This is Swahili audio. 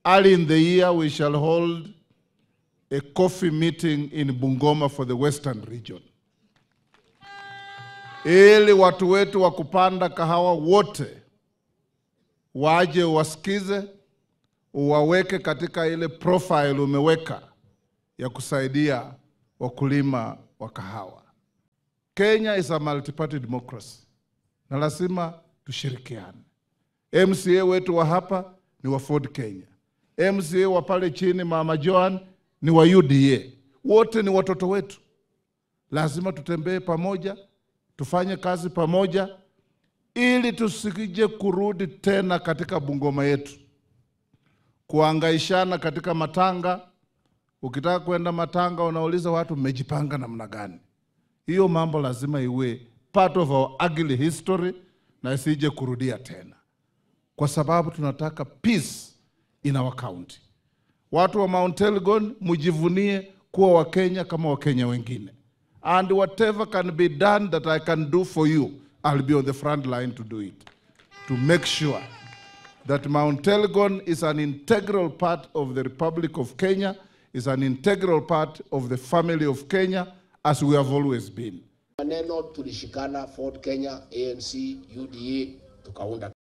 early in the year we shall hold a coffee meeting in Bungoma for the Western region, ili watu wetu wa kupanda kahawa wote waje wasikize, uwaweke katika ile profile umeweka ya kusaidia wakulima wa kahawa. Kenya is a multi-party democracy na lazima tushirikiane. MCA wetu wa hapa ni wa Ford Kenya, MCA wa pale chini Mama Joan ni wa UDA, wote ni watoto wetu. Lazima tutembee pamoja, tufanye kazi pamoja, ili tusije kurudi tena katika Bungoma yetu kuangaishana katika matanga. Ukitaka kwenda matanga, unauliza watu mmejipanga namna gani? Hiyo mambo lazima iwe part of our ugly history na isije kurudia tena, kwa sababu tunataka peace in our county. Watu wa Mount Elgon mjivunie kuwa Wakenya kama Wakenya wengine, and whatever can be done that I can do for you I'll be on the front line to do it to make sure that Mount Elgon is an integral part of the Republic of Kenya, is an integral part of the family of Kenya as we have always been. Maneno tulishikana Ford Kenya, ANC, UDA tukaunda